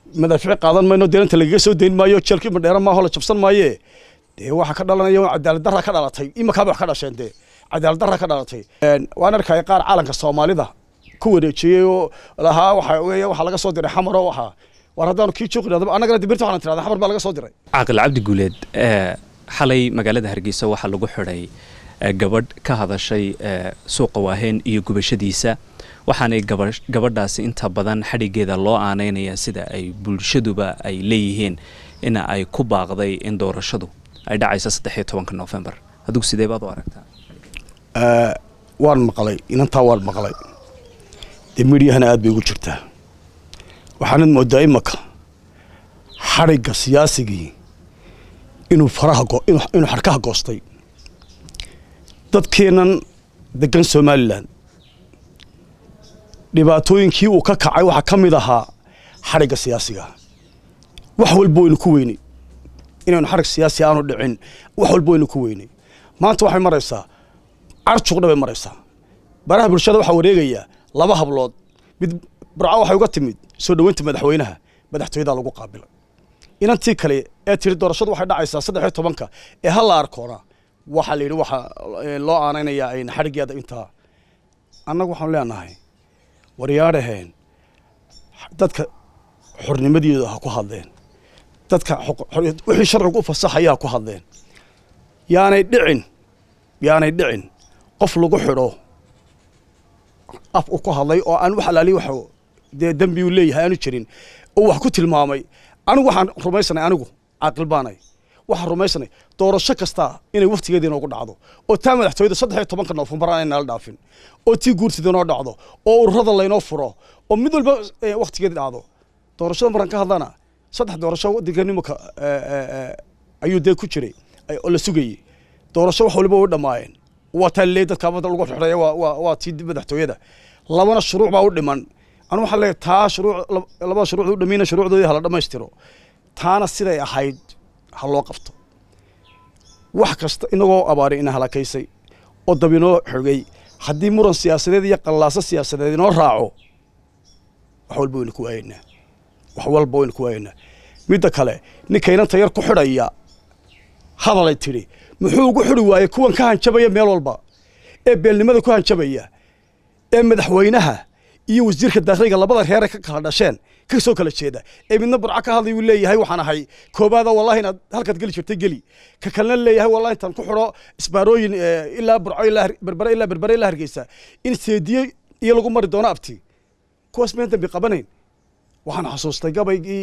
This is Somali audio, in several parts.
madaafiic qaadan mayno deelanta lagaga soo dayn maayo jeelkii madheera maaho la jabsan maaye dee waxaa ka dhalanaya cadaalad darra ka dhalatay imakaaba wax ka dhasheen dee cadaalad darra ka dhalatay waan arkaya qaar caalanka soomaalida ku wareejiyey oo lahaa waxa weeye waxaa laga soo diray xamar oo waxaa war haddaanu kii joogi dhahdo annagana dibirta waxaan tirahdaa xamar baa laga soo diray caaqil cabdi guuleed xalay magaalada hargeysa waxaa lagu xidhay gabadh ka hadashay suuqa waaheen iyo gubashadiisa waxaanay gabadhaasi inta badan xadhigeeda loo aaneynaya sida ay bulshaduba ay leeyihiin in ay ku baaqday in doorashadu ay dhacayso saddexiyo tobanka novembar adigu sidee baad u aragtaa waan maqlay inantaa waan maqlay dee midyahana aad bay ugu jirtaa waxaanad moodaa imaka xadhigga siyaasigii inuu faraha inuu xadhkaha goostay dadkeennan degan somalilan dhibaatooyinkii uu ka kacay waxaa ka mid ahaa xadhigga siyaasiga wax walba waynu ku weynay inaynu xadhig siyaasi aanu dhicin wax walba waynu ku weynay maanta waxay maraysaa carjuqdha bay maraysaa baraha bulshada waxaa wareegayaa laba hablood mid burco waxay uga timid soo dhoweynta madaxweynaha madaxtooyadaa lagu qaabilay inantii kale ee tiri doorashadu waxay dhacaysaa saddexiyo tobanka ee ha la arkoona waxaa la yidhi waxaa loo aanaynayaa ayna xadhiggeeda intaa annagu waxaanu leenahay waryaadhaheen dadka xornimadeedu ha ku hadleen dadka wixii sharcigu u fasaxaya ha ku hadleen yaanay dhicin yaanay dhicin qof lagu xidho af u ku hadlay oo aan wax alaali wax dee dembi uu leeyahay aanu jirin oo wax ku tilmaamay anigu waxaan rumaysanay anigu caaqil baanay waxaan rumaysanay doorasho kasta inay waftigeeda inoogu dhacdo oo taa madaxtooyada saddex iyo tobanka noofembar aan nala dhaafin oo tii guurtida inoo dhacdo oo ururada laynoo furo oo mid walba waktigeeda dhacdo doorashada markaan ka hadlana saddex doorasho waddanka nimanka ayuu dee ku jiray oo la sugayey doorasho wax waliba way dhammaayeen waa taa leey dadka amada lagu xidhaya waa tii madaxtooyada labana shuruuc baa u dhiman anu waxaan leeyahay taa shuruuc labada shuruucda u dhamayna shuruucdoodii hala dhammaystiro taana siday ahayd ha loo qabto wax kasta inagoo abaaray ina halakaysay oo dab inoo xogay haddii muran siyaasadeed iyo qallaaso siyaasadeed inoo raaco wax walba waynu ku waayaynaa wax walba waynu ku waayaynaa midda kale ninkaynanta yar ku xidhaya hadalay tidhi muxuu ugu xidhi waayey kuwan ka hanjabaya meel walba ee beelnimada ku hanjabaya ee madaxweynaha iyo wasiirka daakliga labada reere ka kala dhasheen ka soo kala jeeda ee midna burco ka hadlay uu leeyahay waxaan ahay koobaada wallahi inaad halkaad geli jirtay geli ka kalena leeyahay wallahi intaan ku xidho isbaarooyin ilaa burco ilaa berbere ilaa berbere ilaa hargeysa in seediye iyo lagu mari doono abti kuwaas meen dambi qabanayn waxaan xasuustay gabaygii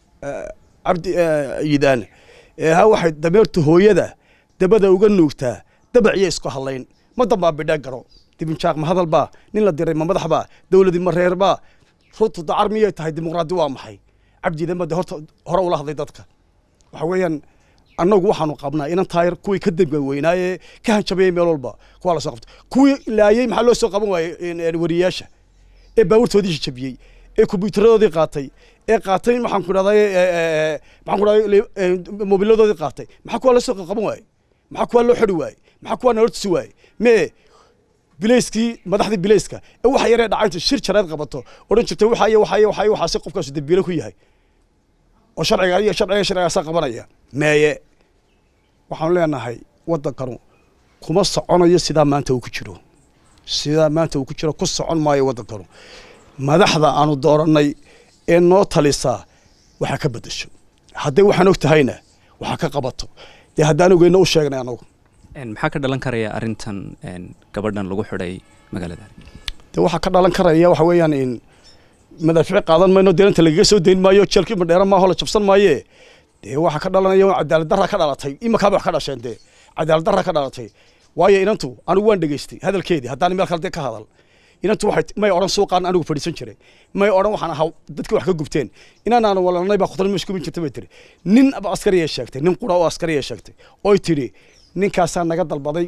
cabdi yidaan ha waxay dameerta hooyada dabada uga nuugtaa dabac iyo isku hadlayn ma dambaa bidhaa garo dibinjaaq ma hadal baa nin la diray ma madax baa dowladii ma reer baa runtu dacar miyay tahay dimuqraadi waa maxay cabdiidan ba de horta hore ula hadlay dadka waxa weeyaan annagu waxaanu qabnaa inan taayar kuwii ka dembi weynaaye ka hanjabayay meel walba kuwaa la soo qabtay kuwii laayey maxaa loo soo qaban waayey wariyayaasha ee baabuurtoodii jabiyey ee kombyutaradoodii qaatay ee qaatay maxaan ku dhahday maxaan ku dhahday mobiladoodii qaatay maxaa kuwaa la soo qaban waayey maxaa kuwaa loo xidhi waayey maxaa kuwaa nala tusi waayey mee bilayskii madaxdii bilayska ee waxa yaree dhacayta shir jareed qabato odhan jirtay waxaay waxaay waxaay waxaasi qofkaasu dambiile ku yahay oo sharciga iyo sharciga sharcigaasaa qabanaya meeye waxaanu leenahay waddankanu kuma soconayo sidaa maanta uu ku jiro sidaa maanta uu ku jiro ku socon maayo waddankanu madaxda aanu doorannay ee noo talisaa waxaa ka beddesho hadday waxaan og tahayna waxaa ka qabato dee haddaan ogeyna u sheegnay anagu maxaa ka dhalan karaya arrintan gabadhan lagu xidhay magaalada dee waxaa ka dhalan karaya waxa weeyaan in madaafiic qaadan mayno deelanta lagaga soo dayn maayo jeelkii madheera maaho la jabsan maaye dee waxaa ka dhalanaya cadaalad darra ka dhalatay imakaaba wax ka dhasheen dee cadaalad darra ka dhalatay waayo inantu anigu waan dhegaystay hadalkeedii haddaan meel kale dee ka hadal inantu waxay may odhan suuqaan anigu fadhiisan jiray may odhan waxaan ahaa dadkii wax ka gubteen inaan aan walanay baa khudran meesha kubin jirtay bay tiri nin askariya sheegtay nin qura oo askariya sheegtay oy tidhi ninkaasaa naga dalbaday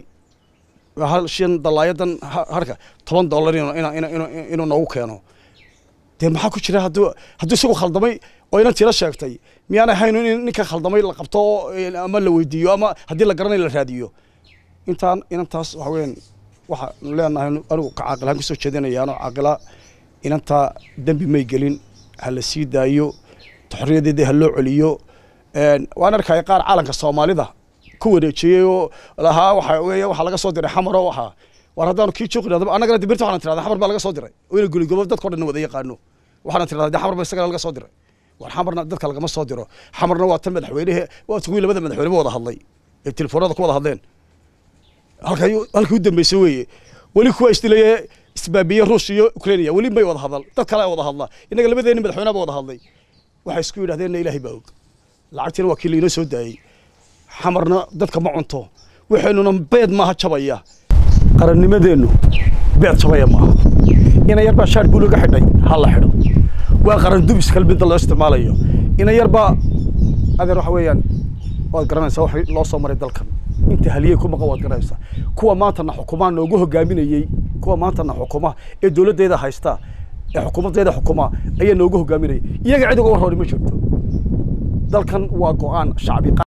hal shan dalaayadan harka toban dollar inuu noogu keeno dee maxaa ku jira hadduu hadduu isagu khaldamay oo inan tira sheegtay miyaanay hayn in ninka khaldamay la qabto ama la weydiiyo ama haddii la garanayo la raadiyo intaan inantaas waxa weeyaan waxaanu leenahay anigu ka caaqilaan kusoo jeedinayaano caaqila inantaa dembi may gelin ha la sii daayo xorriyadeedii ha loo celiyo waan arkaya qaar caalanka soomaalida ku wareejiyey oo lahaa waxa weeye waxaa laga soo diray xamar oo waxaa war haddaanu kii jooqin annagana dibirta waxaan tirahdaa xamar baa laga soo diray oo ina guligobo dadka o dhan wada yaqaano waxaan tirahdaa xamar ba isagana laga soo diray war xamarna dadka lagama soo diro xamarna waa tan madaxweynehe waa kuwii labada madaxweyne wada hadlay ee telefoonada ku wada hadleen halka halkii u dambeysay weeye weli kuwa isdilaye isbaabiye ruush iyo ukrainia weli may wada hadal dad kale wada hadla innaga labadeeni madaxweynaha ba wada hadlay waxay isku yidhahdeenna ilaahay baa og lacagtiina waa kii lainoo soo daayey xamarna dadka ma cunto waxaynuna beed maaha jabaya qarannimadeennu beed jabaya maaha ina yarbaa shaar buu laga xidhay ha la xidho waa qaran dubis kalmidda loo isticmaalayo ina yarbaa adeer waxa weeyaan waad garanaysaa wax loo soo maray dalkan inta haliyey ku maqan waad garanaysaa kuwa maantana xukumaa noogu hogaaminayey kuwa maantana xukuma ee dowladdeeda haysta ee xukuumaddeeda xukuma ayaa noogu hogaaminayay iyaga cid uga warrooni ma jirto dalkan waa go-aan shacbi